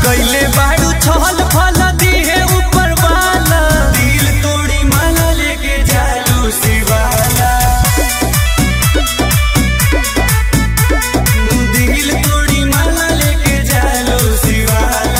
कैले बाड़ू छल फल दिहे ऊपर वाला दिल तोड़ी माला लेके जालू शिवाला दिल तोड़ी माला लेके जालू शिवाला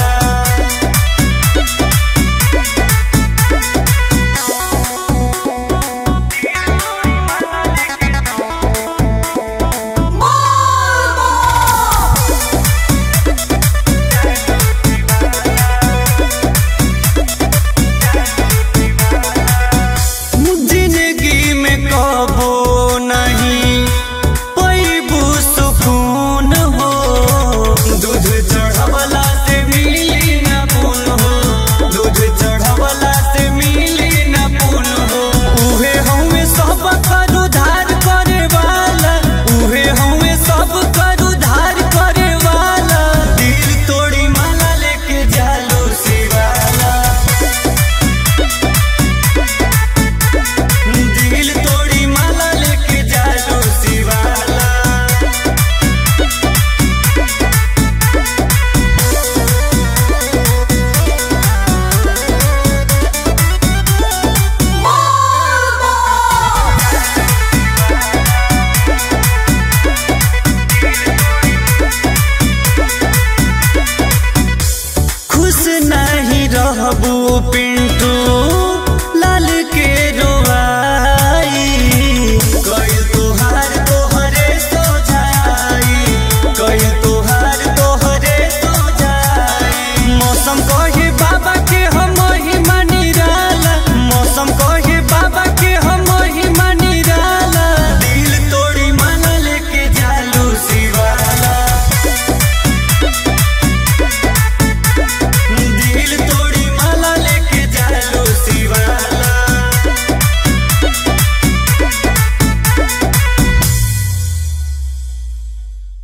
जिंदगी में कबो नहीं पैबू सुकून हो दूध चढ़वला से मिली न पुन हो दूध चढ़वला से मिली न पुन हो उहे हमें सब कर उधार करे वाला उहे हमें सब कर उधार करे वाला दिल तोड़ी माला लेके जालो शिवाला दिल तोड़ी माला लेके जालो शिवाला खुश नहीं रहबू पिंटू